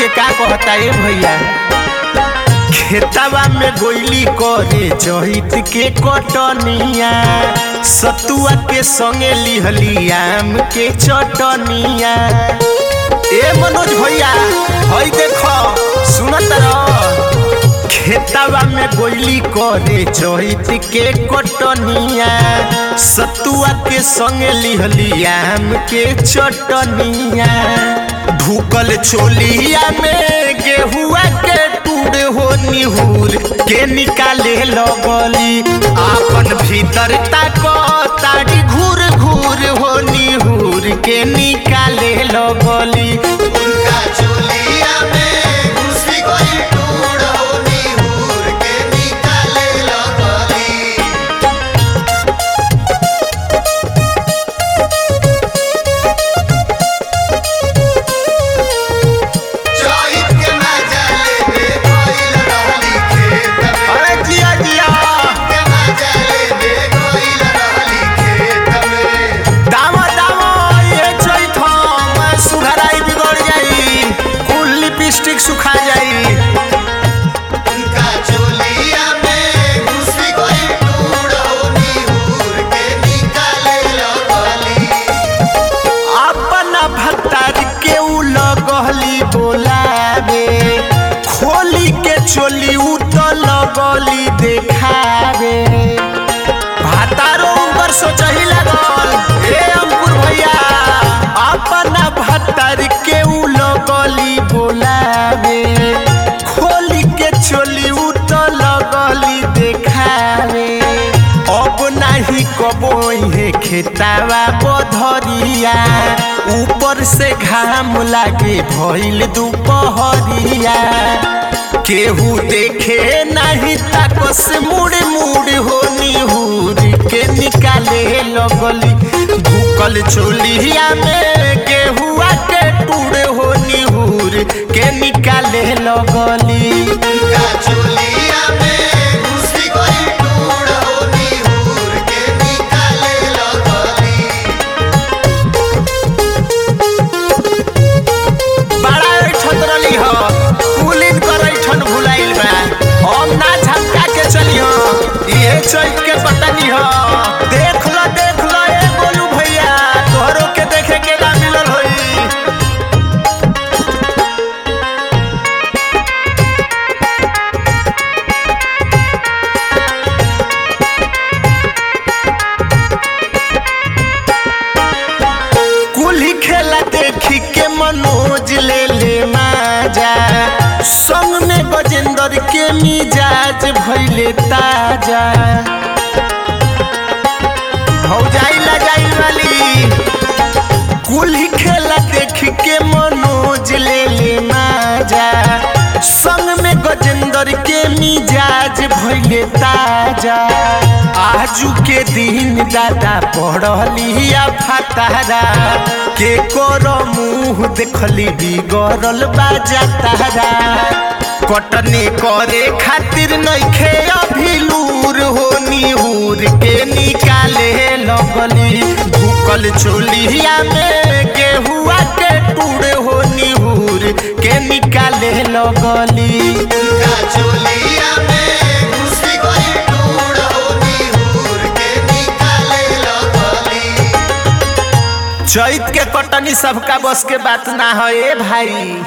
के का कहता ए भैया खेतवा में गोइली करे चहित के कटनिया सतुआ के संगे लिहली आम के चटनिया ए मनोज भैया हई देखो सुनत रह खेतवा में गोइली करे चहित के कटनिया सतुआ के संगे लिहली आम के चटनिया भूकल छोलिया में गेहुआ के टूड़ हो निहुर के निकाले लगली आपन भीतर तक ताड़ी घूर घूर हो निहुर के निकाले लगली उनका चोलिया में घुसी गई टूड़ होनी हूर के निकाले लगली चोहित के मजा लेने गइल रहली खेत में अरे जिया जिया के मजा लेने गइल रहली खेत में दावा दावा ये चैत हम सुघराई बिगड़ जाई कुल लिपस्टिक सुखा जाई उनका चोलिया में घुसी गई टूड़ होनी हूर के निकाले लगली अपन भत्तार के उ लगली बोलावे खोली के चोली उ तो लगली देखावे भातारो ऊपर सोचही लागल हे अंकुर भैया अपन भत्तार के उ लगली बोलावे खोली के चोली उ तो लगली देखावे अब नाही कबो हे खेतावा बधरिया ऊपर से घाम लागे भइल दुपहरिया केहू देखे नाही ताकस मुड़ मुड़ हो निहुर के निकाले लगली भूकल चोलिया में गेहुआ के टूड़ हो निहुर के निकाले लगली उनका चोलिया में घुसी गई टूड़ होनी हूर के निकाले लगली बड़ा ऐठन रली हो कुलिन कर ऐठन भुलाइल बा हम ना झपका के चली हो ये चैत के पतनी हो देख लो देख लो ए बोलू भैया तोहरो के देखे के ना मिलल होई कुल्ही खेला देखी के मनोज ले ले माजा संग में गजेंद्र के मिजाज भइले ताजा भौजाई लगाई वाली कुल्ही खेला देख के मनोज ले ले माजा संग में गजेंद्र के मिजाज भइले ताजा आजू के दिन दादा पढ़लिया फतारा के कर मुंह देखली बिगड़ल बाजा तारा कटनी करे खातिर नइखे अभिलूर हो निहुर के निकाले लगली भूकल चोलिया में गेहुआ के टूड़ हो निहुर के निकाले लगली उनका चोलिया में घुसी गई टूड़ होनी हूर के निकाले लगली चैत के कटनी सबका बस के बात ना है ए भाई